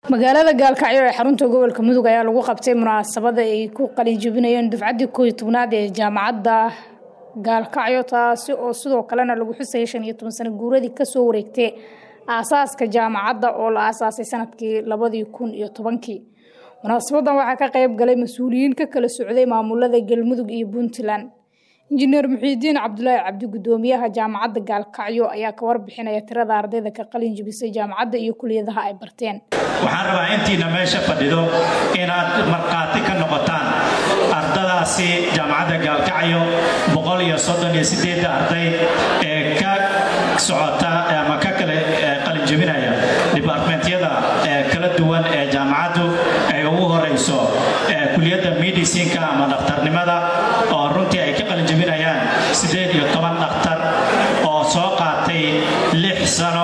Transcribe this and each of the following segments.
magaalada gaalkacyo ee xarunta gobolka mudug ayaa lagu qabtay munaasabada ay ku qalinjabinayeen dufcaddii kooiyo tobnaad ee jaamacadda gaalkacyo taasi oo sidoo kalena lagu xusayay shan iyo toban sano guuradii kasoo wareegtay aasaaska jaamacadda oo la aasaasay sanadkii labadii kun iyo tobankii munaasabadan waxaa ka qayb galay mas-uuliyiin ka kala socday maamulada galmudug iyo puntland injineer muxiidiin cabdulaahi cabdi gudoomiyaha jaamacadda gaalkacyo ayaa ka warbixinaya tirada ardayda ka qalin jabisay jaamacadda iyo kuliyadaha ay barteen waxaan rabaa intiina meesha fadhido inaad markhaati ka noqotaan ardadaasi jaamacadda gaalkacyo boqol iyo soddon iyo sideedda arday ee ka socota ama ka kale qalinjabinaya dibartmentyada kala duwan ee jaamacaddu ay ugu horayso kuliyadda medicinka ama dhakhtarnimada oo runtii ay ka qalinjabinayaan siddeed iyo toban dhakhtar oo soo qaatay lix sano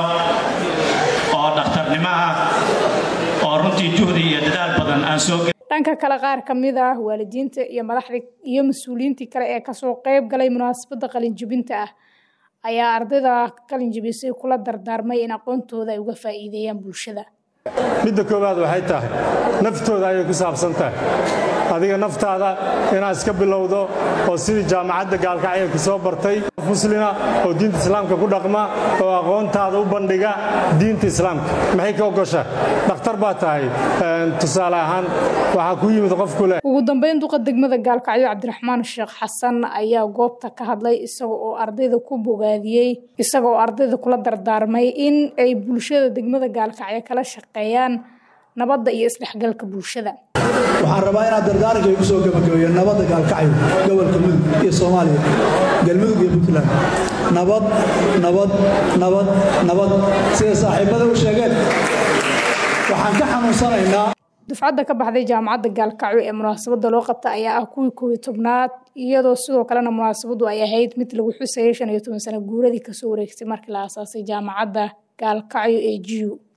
oo dhakhtarnimo ah oo runtii juhdi iyo dadaal badan aan soo dhanka kale qaar ka mid ah waalidiinta iyo madaxdii iyo mas-uuliyiintii kale ee kasoo qayb galay munaasabadda qalinjabinta ah ayaa ardayda qalinjabisay kula dardaarmay in aqoontooda ay uga faa'iideeyaan bulshada midda koowaad waxay tahay naftooda ayay ku saabsan tahay adiga naftaada inaad iska bilowdo oo sidii jaamacadda gaalkacyo ku soo bartay muslima oo diinta islaamka ku dhaqma oo aqoontaada u bandhiga diinta islaamka maxay ka ogosha dhakhtar baa tahay tusaale ahaan waxaa ku yimid qofku leh ugu dambeyn duqa degmada gaalkacyo cabdiraxmaan sheekh xasan ayaa goobta ka hadlay isaga oo ardayda ku bogaadiyey isaga oo ardayda kula dardaarmay in ay bulshada degmada gaalkacyo kala shaqeeyaan nabadda iyo isdhexgalka bulshada waxaan rabaa inaad dardaaranka igu soo gabagabeeyo nabadda gaalkacyo gobolka mudug iyo soomaaliya galmudug iyo puntland nabad nabad nabad nabad sida saaxiibada u sheegeen waxaan ka xanuunsanaynaa dufcadda ka baxday jaamacadda gaalkacyo ee munaasabadda loo qabta ayaa ah kuwii koobiyo tobnaad iyadoo sidoo kalena munaasabaddu ay ahayd mid lagu xusayay shan iyo toban sano guuradii kasoo wareegtay markii la aasaasay jaamacadda gaalkacyo ee jiu